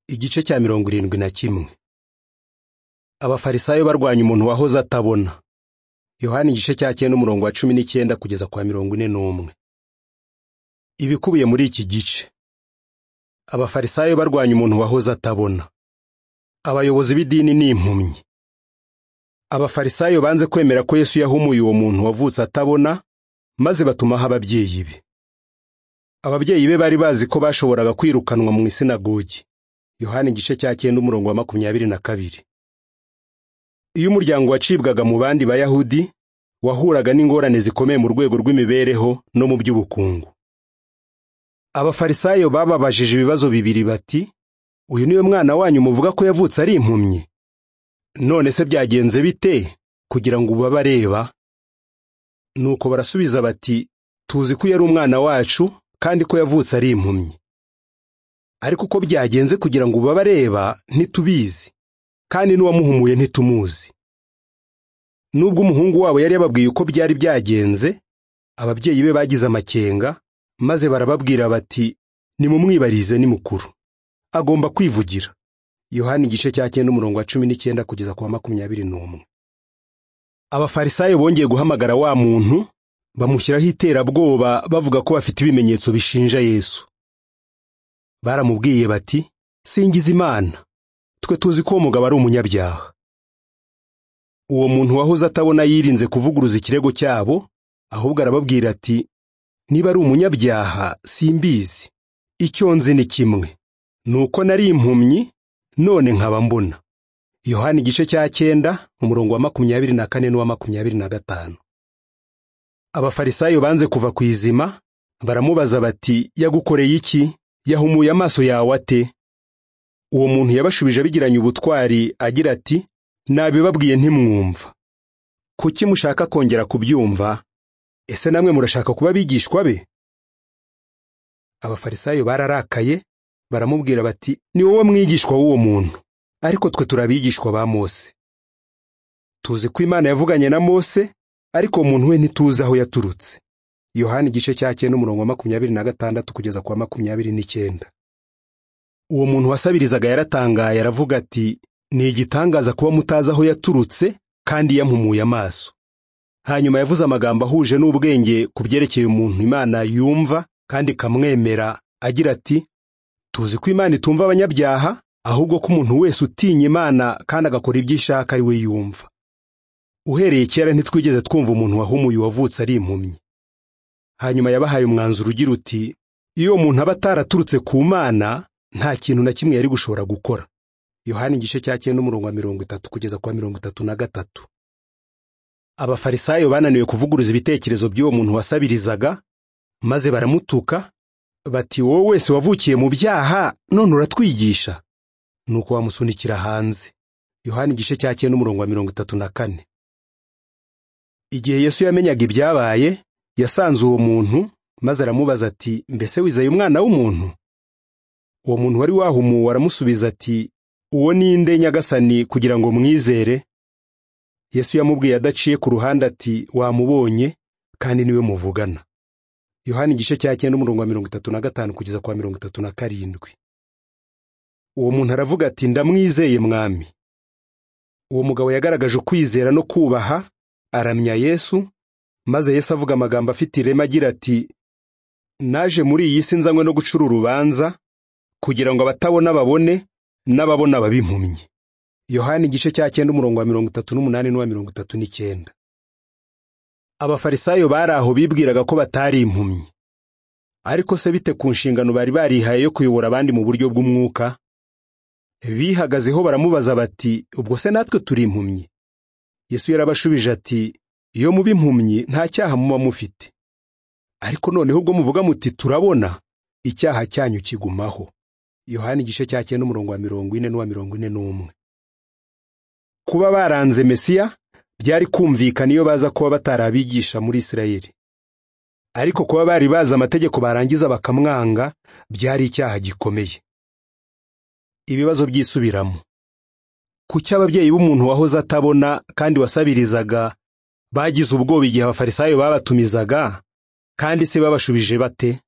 igice cya mirongo irindwi na kimwe abafarisayo barwanya umuntu wahoze atabona yohani igice cya cyenda umurongo wa cumi n'icyenda kugeza kwa mirongo ine n'umwe ibikubiye muri iki gice abafarisayo barwanya umuntu wahoze atabona abayobozi b'idini ni impumyi abafarisayo banze kwemera ko yesu yahumuye uwo muntu wavutse atabona maze batumaho ababyeyi be ababyeyi be bari bazi ko bashoboraga kwirukanwa mu isinagogi yohani igice cya cyenda umurongo wa makumyabiri na kabiri iyo umuryango wacibwaga mu bandi bayahudi wahuraga n'ingorane zikomeye mu rwego rw'imibereho no mu by'ubukungu abafarisayo bababajije ibibazo bibiri bati uyu niwe mwana wanyu muvuga ko yavutse ari impumyi none se byagenze bite kugira ngo ubu abareba nuko barasubiza bati tuzi ko yari umwana wacu kandi ko yavutse ari impumyi ariko uko byagenze kugira ngo ubabareba ntitubizi kandi n'uwamuhumuye ntitumuzi nubwo umuhungu wabo yari yababwiye uko byari byagenze ababyeyi be bagize amakenga maze barababwira bati nimumwibarize ni mukuru agomba kwivugira yohani igice cya cyenda umurongo wa cumi n'icyenda kugeza ku wa makumyabiri n'umwe abafarisayo bongeye guhamagara wa muntu bamushyiraho iterabwoba bavuga ko bafite ibimenyetso bishinja yesu baramubwiye bati singiza imana twe tuzi ko uwo mugabo ari umunyabyaha uwo muntu wahoze atabona yirinze kuvuguruza ikirego cyabo ahubwo arababwira ati niba ari umunyabyaha simbizi icyo nzi ni kimwe ni uko nari impumyi none nkaba mbona yohani igice cya cyenda umurongo wa makumyabiri na kane n'uwa makumyabiri na gatanu abafarisayo banze kuva ku izima baramubaza bati yagukoreye iki yahumuye amaso yawe ate uwo muntu yabashubije abigiranye ubutwari agira ati nabibabwiye ntimwumva kuki mushaka kongera kubyumva ese namwe murashaka kuba abigishwa be abafarisayo bararakaye baramubwira bati ni wowe mwigishwa w'uwo muntu ariko twe turi abigishwa ba mose tuzi ko imana yavuganye na mose ariko uwo muntu we ntituzi aho yaturutse yohani igice cya cyenda umurongo wa makumyabiri na gatandatu kugeza ku wa makumyabiri n'icyenda uwo muntu wasabirizaga yaratangaye aravuga ati ni igitangaza kuba mutazi aho yaturutse kandi yampumuye amaso hanyuma yavuze amagambo ahuje n'ubwenge ku byerekeye umuntu imana yumva kandi ikamwemera agira ati tuzi ko imana itumva abanyabyaha ahubwo ko umuntu wese utinya imana kandi agakora ibyo ishaka ari we yumva uhereye kera ntitwigeze twumva umuntu wahumuye uwavutse ari impumyi hanyuma yabahaye umwanzuro ugira uti iyo uwo muntu aba ataraturutse ku mana nta kintu na kimwe yari gushobora gukora yohani igice cya cyenda umurongo wa mirongo itatu kugeza ku wa mirongo itatu na gatatu abafarisayo bananiwe kuvuguruza ibitekerezo by'uwo muntu wasabirizaga maze baramutuka bati wowe wese wavukiye mu byaha none uratwigisha nuko bamusunikira hanze yohani igice cya cyenda umurongo wa mirongo itatu na kane igihe yesu yamenyaga ibyabaye yasanze uwo muntu maze aramubaza ati mbese wizeye umwana w'umuntu uwo muntu wari wahumuwe aramusubiza ati uwo ni inde nyagasani kugira ngo mwizere yesu yamubwiye adaciye ku ruhande ati wamubonye kandi niwe muvugana yohani igice cya cyenda umurongo wa mirongo itatu na gatanu kugeza kwa mirongo itatu na karindwi uwo muntu aravuga ati ndamwizeye mwami uwo mugabo yagaragaje ukwizera no kubaha aramya yesu maze yesu avuga amagambo afite ireme agira ati naje muri iyi si nzanywe no gucura urubanza kugira ngo abatabona babone n'ababona babe impumyi yohani igice cya cyenda umurongo wa mirongo itatu n'umunani n'uwa mirongo itatu n'icyenda abafarisayo bari aho bibwiraga ko batari impumyi ariko se bite ku nshingano bari barihaye yo kuyobora abandi mu buryo bw'umwuka bihagazeho baramubaza bati ubwo se natwe turi impumyi yesu yarabashubije ati iyo muba impumyi nta cyaha muba mufite ariko noneho ubwo muvuga muti turabona icyaha cyanyu kigumaho yohani igice cya cyenda umurongo wa mirongo ine n'uwa mirongo ine n'umwe kuba baranze mesiya byari kumvikana iyo baza kuba batari abigisha muri isirayeli ariko kuba bari bazi amategeko barangiza bakamwanga byari icyaha gikomeye ibibazo by'isubiramo kuki ababyeyi b'umuntu wahoze atabona kandi wasabirizaga bagize ubwoba igihe abafarisayo babatumizaga kandi se babashubije bate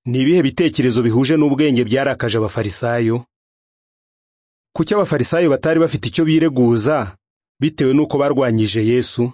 ni ibihe bitekerezo bihuje n'ubwenge byarakaje abafarisayo kuki abafarisayo batari bafite icyo bireguza bitewe n'uko barwanyije yesu